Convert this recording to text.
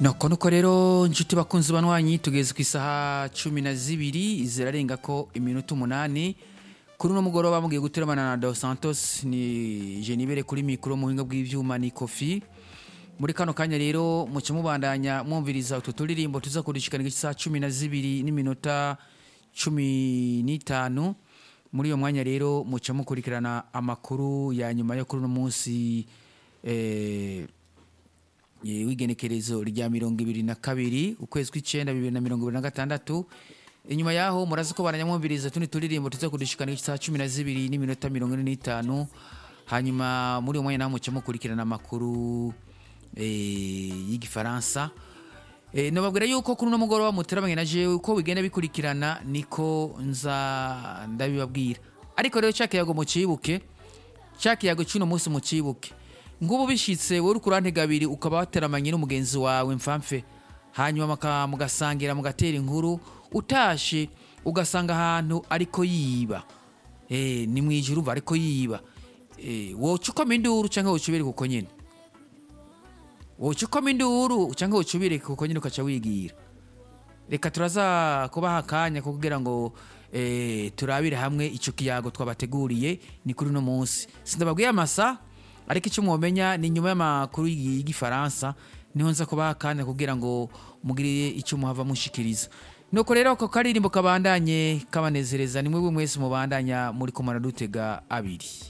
nuko nuko rero inshuti bakunzi banwanyi tugeze ku isaha cumi na zibiri zirarenga ko iminota umunani kuri uno mugoroba mugiye guteramana na dos santos ni jenibere kuri mikoro mu buhinga bw'ivyuma ni kofi muri kano kanya rero muce mubandanya mwumviriza utu turirimbo tuza kurishikana isaha cumi na zibiri n'iminota cumi n'itanu muri iyo mwanya rero muce mukurikirana amakuru ya nyuma yo kuri uno munsi eh, eh, w'igenekerezo rya mirongo ibiri na kabiri ukwezi kw'icenda bibiri na mirongo ibiri na gatandatu inyuma yaho murazi ko baranyamwumviriza tundi turirimbo tuza kudushikana isaha cumi na zibiri n'iminota mirongo ine n'itanu hanyuma muri uwo mwanya naho muce mukurikirana amakuru eh, y'igifaransa eh, nababwira yuko kuri uno mugoroba muteramanye na jewe uko bigenda bikurikirana niko nza ndabibabwira ariko rero ca kiyago mucibuke ca kiyago c'uno munsi mucibuke ngubu bishitse wowe uriko urantega abiri ukaba wateramanye n'umugenzi wawe mfamfe hanyuma maka- mugasangira mugatera inkuru utashe ugasanga ahantu ariko yiba eh, ni mwijuru umva ariko yiba eh, woca ukoma induru canke woca ubireka uko nyene woca ukoma induru canke woca ubireka uko nyene ukaca wigira reka turaza kubaha akanya ko kugira ngo eh, turabire hamwe ico kiyago twabateguriye ni kuri uno munsi sindababwiye amasa ariko icyo mwomenya ni nyuma y'amakuru y'igifaransa niho nza kubaha akanya kugira ngo mugire icyo muhava mushikiriza nuko rero ako karirimbo kabandanye kabanezereza ni mwebwe mwese mubandanya muri kumara dutega abiri